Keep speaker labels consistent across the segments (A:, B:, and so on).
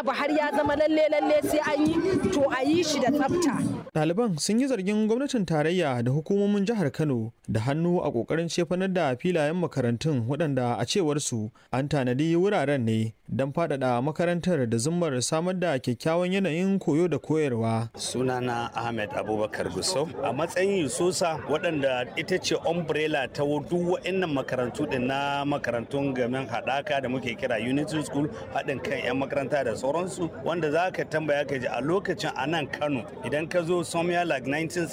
A: abu har ya zama lalle lalle sai an yi to a yi shi da tsafta
B: Ɗaliban sun yi zargin gwamnatin tarayya da hukumomin jihar Kano da hannu a ƙoƙarin cefanar da filayen makarantun waɗanda a cewar su an tanadi wuraren ne don faɗaɗa makarantar da zummar samar da kyakkyawan yanayin koyo da koyarwa.
C: sunana ahmed abubakar gusau a matsayin yususa waɗanda ita ce umbrella ta duk wa'annan makarantu din na makarantun gamin haɗaka da muke kira unity school haɗin kan 'yan makaranta da sauransu wanda za ka tambaya ka ji a lokacin a nan kano idan ka zo somewhere like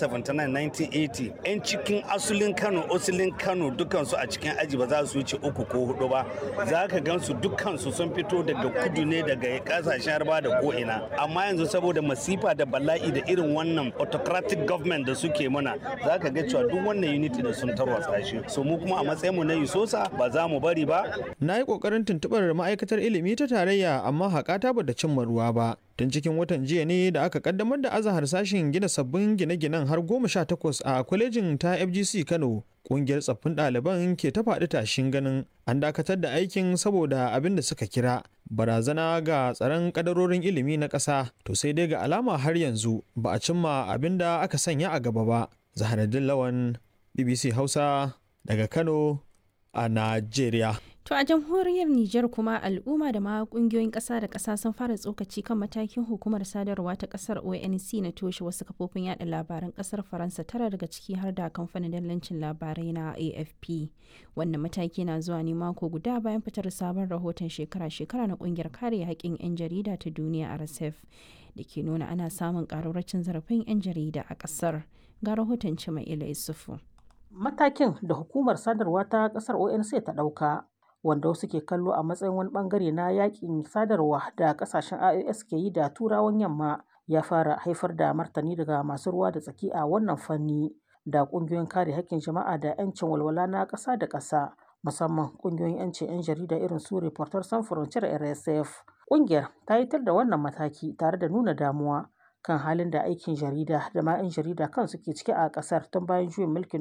C: 1979-1980 'yan cikin asulin kano asulin kano dukansu a cikin aji ba za su wuce uku ko hudu ba za ka gansu dukansu sun fito daga kudu ne daga kasashen harba da ko'ina amma yanzu saboda masifa da bala'i da irin wannan autocratic government da suke mana za ka ga cewa duk wannan unity da sun tarwatsa shi so mu kuma a matsayin mu na yusosa ba za mu bari ba
B: Na yi ƙoƙarin tuntuɓar ma'aikatar ilimi ta tarayya amma haƙata ba da cimma ruwa ba. Tun cikin watan jiya ne da aka kaddamar da azahar sashen gina sabbin gine-ginen har goma sha takwas a kwalejin ta FGC Kano. Ƙungiyar tsaffin ɗaliban ke ta faɗi tashin ganin an dakatar da aikin saboda abin da suka kira barazana ga tsaron kadarorin ilimi na ƙasa to sai dai ga alama har yanzu ba a cimma abin da aka sanya a gaba ba. Zaharaddin Lawan, BBC Hausa daga Kano a Najeriya.
D: To a jamhuriyar Nijar kuma al'umma da ma kungiyoyin ƙasa da ƙasa sun fara tsokaci kan matakin hukumar sadarwa ta ƙasar ONC na toshe wasu kafofin yada labaran ƙasar Faransa tara daga ciki har da kamfanin dallancin labarai na AFP. Wannan mataki na zuwa ne mako guda bayan fitar sabon rahoton shekara-shekara na ƙungiyar kare haƙƙin 'yan jarida ta duniya RSF da ke nuna ana samun ƙararracin zarafin 'yan jarida a ƙasar. Ga rahoton Cima'ila Isufu.
E: Matakin da hukumar sadarwa ta ƙasar ONC ta ɗauka wanda wasu ke kallo a matsayin wani bangare na yakin sadarwa da kasashen IOS ke yi da turawan yamma ya fara haifar da martani daga masu ruwa da tsaki a wannan fanni da kungiyoyin kare haƙƙin jama'a da 'yancin walwala na ƙasa da ƙasa musamman kungiyoyin 'yancin 'yan jarida irin su Reporters Sans Frontières RSF. Kungiyar ta yi tar da wannan mataki tare da nuna damuwa kan halin da aikin jarida da ma 'yan jarida kan suke ciki a kasar tun bayan juyin mulkin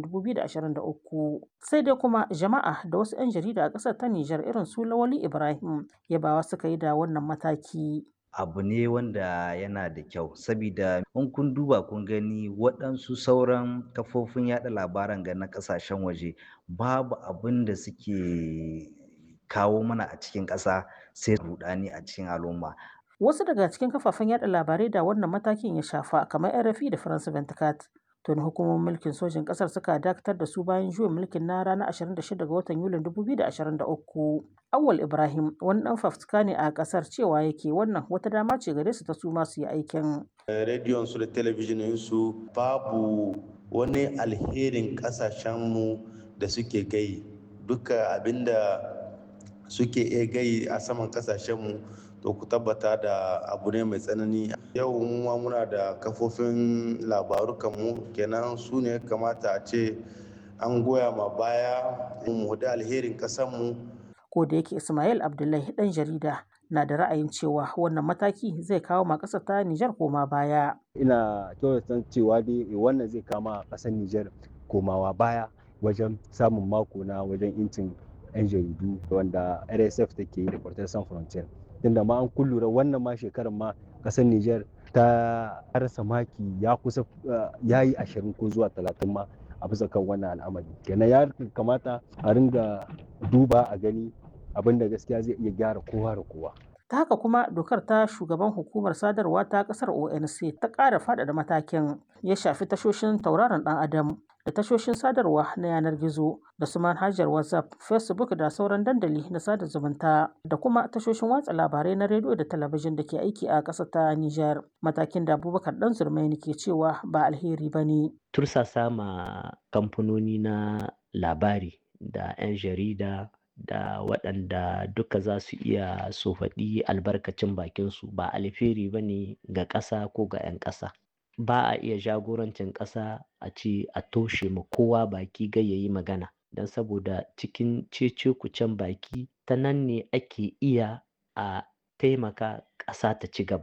E: 2023 sai dai kuma jama'a da wasu 'yan jarida a kasar ta Nijar irin su Lawali Ibrahim yabawa suka yi da wannan mataki.
F: abu ne wanda yana da kyau sabida in kun duba kun gani waɗansu sauran kafofin yada labaran ga na ƙasashen waje babu abin da suke kawo mana a cikin ƙasa sai rudani a cikin al'umma
E: Wasu daga cikin kafafen yada labarai da wannan matakin ya shafa kamar RFI da France 24 tuni hukumomin mulkin sojin kasar suka dakatar da su bayan juyin mulkin na ranar 26 ga watan Yulin 2023. Awal Ibrahim wani dan fafutuka ne a kasar cewa yake wannan wata dama ce gare su ta su masu yi aikin.
G: Rediyon su da talabijinin su babu wani alherin kasashenmu da suke gai duka abinda suke iya gai a saman kasashenmu to ku tabbata da abu ne mai tsanani yau ma muna da kafofin labaru mu kenan su ne kamata a ce an goya ma baya mu da alherin kasanmu
E: Ko da yake Ismail Abdullahi dan jarida na da ra'ayin cewa wannan mataki zai kawo ma ƙasar ta Nijar koma baya.
H: ina kyautata cewa dai wannan zai kama ƙasar Nijar komawa baya wajen samun mako na wajen incin 'yan jaridu wanda RSF take yi da Reporters Sans Frontières. Tunda ma an kullura wannan ma shekarar ma ƙasar Nijar ta rasa maki ya kusa ya yi ashirin ko zuwa talatin ma a bisa kan wannan al'amari. Kenan ya kamata a ringa duba a gani abin da gaskiya zai iya gyara kowa da kowa.
E: ta haka kuma dokar ta shugaban hukumar sadarwa ta kasar onc ta ƙara faɗaɗa matakin ya shafi tashoshin tauraron ɗan adam da tashoshin sadarwa na yanar gizo da su manhajar whatsapp facebook da sauran dandali na sada zumunta da kuma tashoshin watsa labarai na rediyo da talabijin da ke aiki a ƙasar ta niger matakin da abubakar dan zurmaini ke cewa ba alheri ba ne
I: tursasa ma kamfanoni na labari da 'yan jarida da waɗanda duka za su iya su faɗi albarkacin bakinsu ba alheri ba ne ga ƙasa ko ga 'yan ƙasa ba a iya jagorancin ƙasa a ce a toshe ma kowa baki ga ya yi magana don saboda cikin cece kucen baki ta nan ne ake iya a taimaka ƙasa ta ci gaba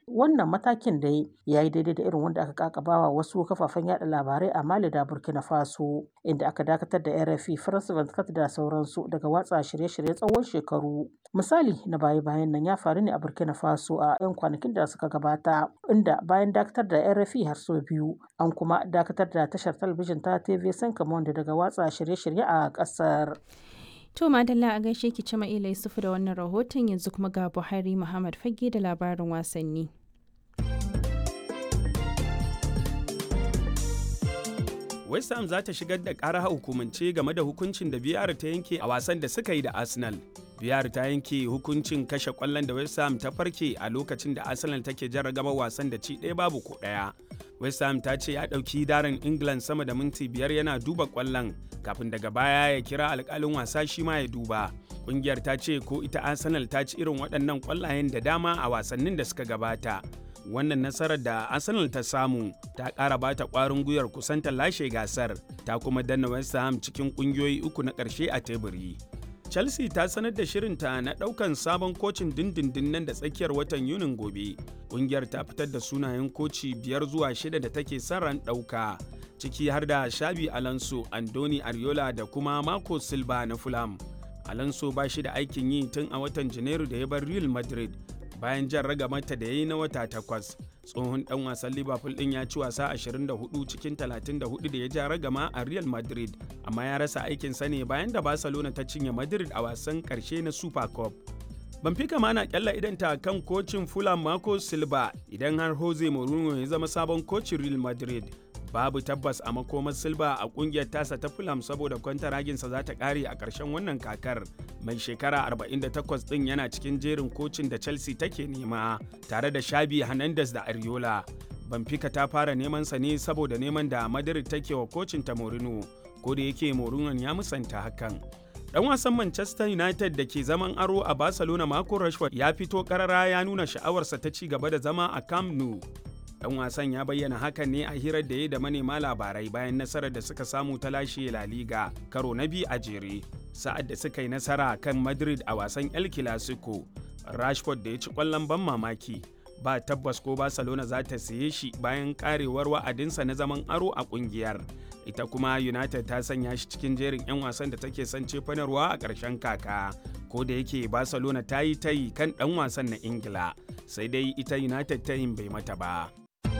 E: wannan matakin da ya yi daidai da irin wanda aka kakabawa wasu kafafen yada labarai a mali da burkina faso inda aka dakatar da rfi france 24 da sauransu daga watsa shirye-shirye tsawon shekaru misali na baya-bayan nan ya faru ne a burkina faso a 'yan kwanakin da suka gabata inda bayan dakatar da rfi har sau biyu an kuma dakatar da tashar talabijin ta tv sankamon daga watsa shirye-shirye a kasar
D: To Madalla a gaishe ki cima ila Yusufu da wannan rahoton yanzu kuma ga Buhari Muhammad Fage da labarin wasanni.
J: West Ham za ta shigar da ƙara hukumance game da hukuncin da biyar ta yanke a wasan da suka yi da Arsenal. biyar ta yanke hukuncin kashe kwallon da West Ham ta farke a lokacin da Arsenal take jarragaba wasan da ci ɗaya babu ko ɗaya. West Ham ta ce ya ɗauki darin England sama da minti biyar yana duba kwallon kafin daga baya ya kira alƙalin wasa shi ma ya duba. Ƙungiyar ta ce ko ita Arsenal ta ci irin waɗannan kwallayen da dama a wasannin da suka gabata. Wannan nasarar da Arsenal ta samu ta ƙara bata ƙwarin gwiwar kusanta lashe gasar ta kuma danna West Ham cikin ƙungiyoyi uku na ƙarshe a teburi. Chelsea ta sanar da shirinta na ɗaukan sabon kocin dindindin nan da tsakiyar watan Yunin gobe. Ƙungiyar ta fitar da sunayen koci biyar zuwa shida da take son ran ɗauka, ciki har da Shabi Alonso, Andoni Ariola da kuma Marco Silva na Fulham. Alonso ba shi da aikin yi tun a watan Janairu da ya bar Real Madrid bayan jan ragamata da ya yi na wata takwas. tsohon dan wasan liverpool din ya ci wasa 24 cikin 34 da ya ja ragama a real madrid amma ya rasa aikin sa ne bayan da barcelona ta cinye madrid a wasan karshe na super cup Benfica ma na kyalla idanta kan kocin Fulham Marco Silva idan har Jose Mourinho ya zama sabon kocin Real Madrid. Babu tabbas a makomar Silva a kungiyar tasa ta Fulham saboda kwantaraginsa za ta kare a ƙarshen wannan kakar. Mai shekara 48 ɗin yana cikin jerin kocin da Chelsea take nema tare da Shabi Hernandez da Ariola. Benfica ta fara neman sa ne saboda neman da Madrid take wa kocin ta Mourinho, ko da yake Mourinho ya musanta hakan. Dan wasan Manchester United da ke zaman aro a Barcelona Marco Rashford ya fito karara ya nuna sha'awarsa ta ci gaba da zama a Camp Nou. Dan wasan ya bayyana hakan ne a hirar da ya da manema labarai bayan nasarar da suka samu ta lashe La Liga karo na biyu a jere. Sa'ad da suka yi nasara kan Madrid a wasan El Clasico, Rashford da ya ci kwallon ban mamaki. Ba tabbas ko Barcelona za ta siye shi bayan karewar wa'adinsa na zaman aro a kungiyar. ita kuma united ta sanya shi cikin jerin 'yan wasan da take son cefanarwa a ƙarshen kaka ko da yake barcelona ta yi tayi kan ɗan wasan na ingila sai dai ita united tayin bai mata ba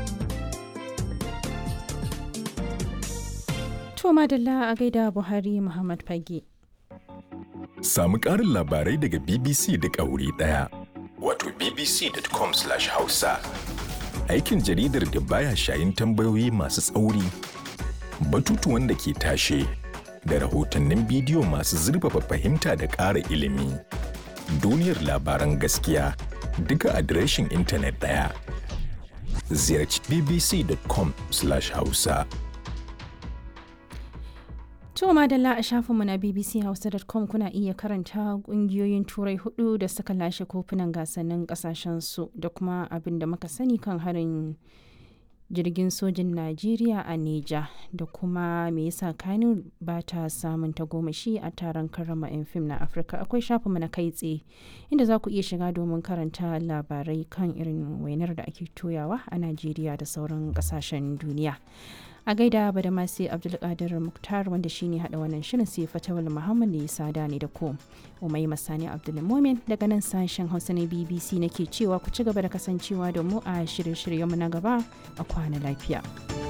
D: To madalla a gaida Buhari Muhammad Fage.
K: Samu ƙarin labarai daga BBC duk a wuri ɗaya. Wato bbc.com/hausa. Aikin jaridar da baya shayin tambayoyi masu tsauri. batutuwan da ke tashe da rahotannin bidiyo masu zurfafa fahimta da ƙara ilimi. Duniyar labaran gaskiya duka adireshin intanet ɗaya. Ziyarci bbc.com/hausa.
D: To madalla a shafinmu na bbchausa.com kuna iya karanta kungiyoyin turai hudu da suka lashe kofunan gasannin kasashensu da kuma abin da muka sani kan harin jirgin sojin Najeriya a Neja da kuma me yasa Kano ba ta samun tagomashi a taron karrama 'yan fim na Afirka akwai shafinmu na kai tsaye inda za ku iya shiga domin karanta labarai kan irin wainar da ake toyawa a Najeriya da sauran kasashen duniya. a gaida ba da masu abdulkadir muktar wanda shine hada wannan shirin sai fatawal muhammad ya sada ne da ko umai masani abdulmomin daga nan sashen hausa na bbc nake cewa ku ci gaba da kasancewa da mu a shirye-shiryenmu na gaba a kwana lafiya.